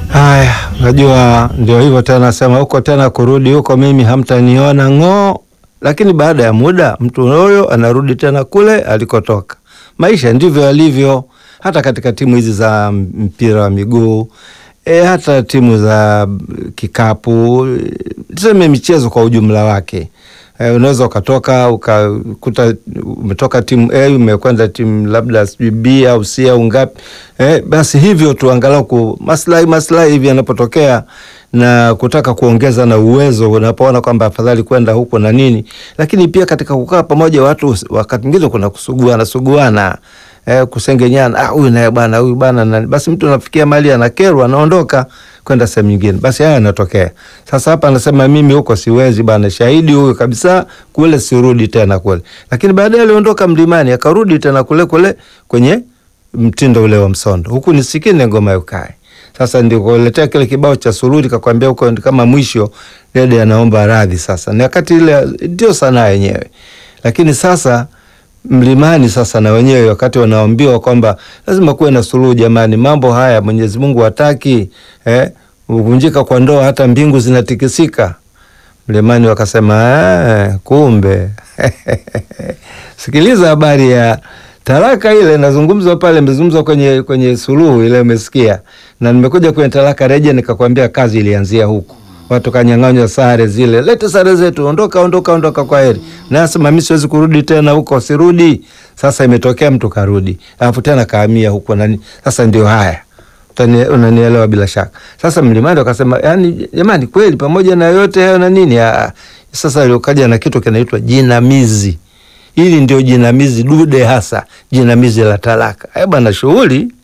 Haya, najua ndio hivyo tena, sema huko tena kurudi huko, mimi hamtaniona ng'oo. Lakini baada ya muda mtu huyo anarudi tena kule alikotoka. Maisha ndivyo yalivyo, hata katika timu hizi za mpira wa miguu e, hata timu za kikapu, tuseme michezo kwa ujumla wake. E, unaweza ukatoka ukakuta umetoka timu A umekwenda timu labda sijui B au C au ngapi. E, basi hivyo tu angalau ku maslahi maslahi hivi yanapotokea na kutaka kuongeza na uwezo, unapoona kwamba afadhali kwenda huko na nini, lakini pia katika kukaa pamoja watu wakati mwingine kuna kusuguana suguana eh, kusengenyana, ah, huyu naye bwana huyu bwana nani. Basi mtu anafikia mali anakerwa, anaondoka kwenda sehemu nyingine. Basi haya yanatokea. Sasa hapa anasema mimi huko siwezi bwana, shahidi huyu kabisa, kule sirudi tena kule. Lakini baadaye aliondoka mlimani akarudi tena kule kule kwenye mtindo ule wa msondo, huku nisikine ngoma yukae sasa ndio kuletea kile kibao cha sururi, kakwambia huko kama mwisho dede anaomba radhi. Sasa ni wakati ile ndio sanaa yenyewe, lakini sasa mlimani sasa na wenyewe wakati wanaambiwa kwamba lazima kuwe na suluhu, jamani, mambo haya Mwenyezi Mungu hataki eh, kuvunjika kwa ndoa hata mbingu zinatikisika. Mlimani wakasema eh, kumbe sikiliza habari ya talaka ile nazungumzwa pale, imezungumzwa kwenye kwenye suluhu ile, umesikia? Na nimekuja kwenye talaka reje, nikakwambia kazi ilianzia huku, watu kanyang'anywa sare zile, lete sare zetu, ondoka, ondoka, ondoka, kwa heri. Nasema mimi siwezi kurudi tena huko, sirudi. Sasa imetokea mtu karudi, alafu tena kahamia huko nani. Sasa ndio haya, unanielewa bila shaka. Sasa mlimani wakasema, yani jamani, kweli pamoja na yote hayo na nini, sasa aliokaja na kitu kinaitwa jinamizi Hili ndio jinamizi dude hasa, jinamizi la talaka. Eh bwana, shughuli